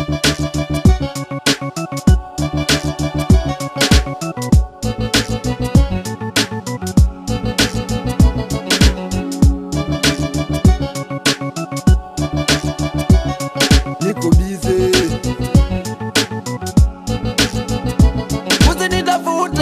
niko bize usinitafute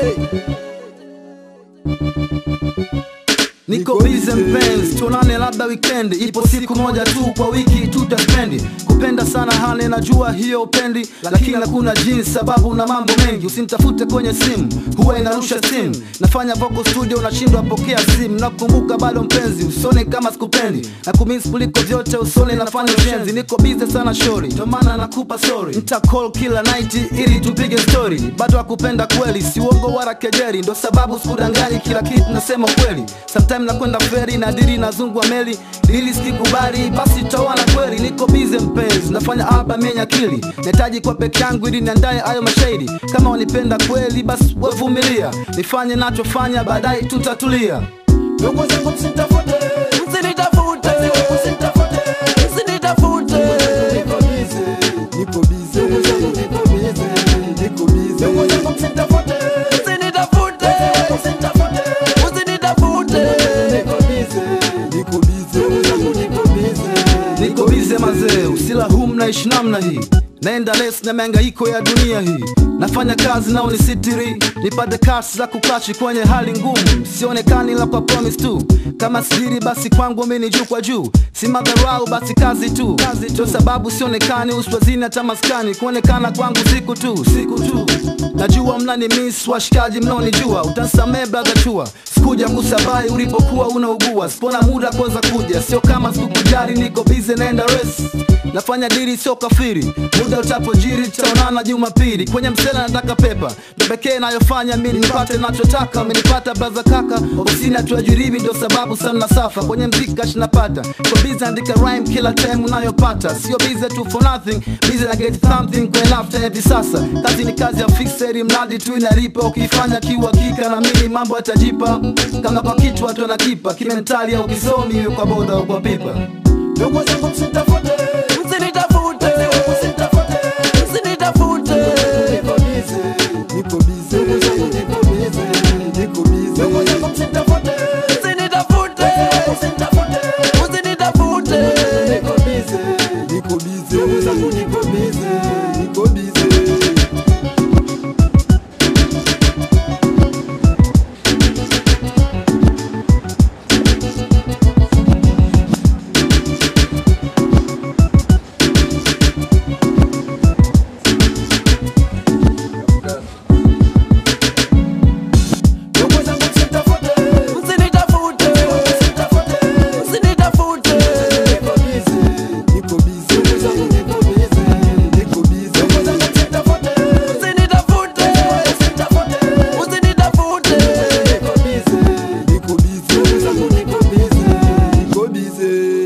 Niko busy mpenzi, tuonane labda weekend, ipo siku moja tu kwa wiki tutaspendi. Kupenda sana hane, najua hiyo upendi, lakini hakuna jinsi, sababu na mambo mengi. Usinitafute kwenye simu, huwa inarusha simu. Nafanya vocal studio, unashindwa pokea simu. Nakumbuka bado mpenzi, usone kama sikupendi, na kumisi kuliko vyote, usone nafanya ushenzi. Niko busy sana shori, ndio maana nakupa sorry. Nita call kila night ili tupige story, bado hakupenda kweli, si uongo wala kejeri, ndo sababu sikudanganyi, kila kitu nasema kweli. Sometime nakwenda feri na diri nazungwa meli, ili sikikubali basi tawana kweli. Niko busy mpenzi, nafanya album yenye akili, nahitaji kwa peke yangu ili niandae hayo mashairi. Kama wanipenda kweli, basi wevumilia, nifanye nachofanya, baadaye tutatulia. ndugu zangu msitafute usinitafute usinitafute usinitafute niko bize niko bize niko bize niko bize ndugu zangu msitafute usinitafute msitafute usinitafute niko bize niko bize niko bize Niko bize mazee, usila hum naishi namna hii naenda les na mihangaiko ya dunia hii nafanya kazi nao ni sitiri nipate kasi za kukachi kwenye hali ngumu sionekani la kwa promise tu kama siri basi kwangu mimi juu kwa juu si madharau basi kazi tu kazi tu sababu sionekani uswazini hata maskani kuonekana kwangu siku tu siku tu najua mnani miss washikaji mnaonijua utansamee brother chua sikuja kusabai ulipokuwa unaugua sipona muda kwanza kuja sio kama sikukujari niko busy naenda rest nafanya diri sio kafiri muda utapojiri tutaonana jumapili kwenye msela nataka pepa ndo pekee nayofanya mi nipate nachotaka amenipata braza kaka ofisini hatuajiribi ndo sababu sana safa kwenye mziki kash napata kwa bizi andika rhyme kila time unayopata sio bize tu for nothing bize na get something kwenye lafta hivi sasa kazi ni kazi ya fixeri mradi tu inalipa ukifanya kiuhakika na mimi mambo yatajipa kama kwa kitu watu wanakipa kimentali au kisomi iwe kwa boda au kwa pipa ndugu zangu msitafute usinitafute msitafute usinitafute niko bize niko bize niko bize niko bize ndugu zangu msitafute usinitafute msitafute usinitafute niko bize niko bize ndugu zangu niko bize niko bize ndugu zangu msitafute usinitafute msitafute usinitafute niko bize niko bize ndugu zangu niko bize niko bize ndugu zangu msitafute usinitafute msitafute usinitafute niko bize niko bize ndugu zangu niko bize niko bize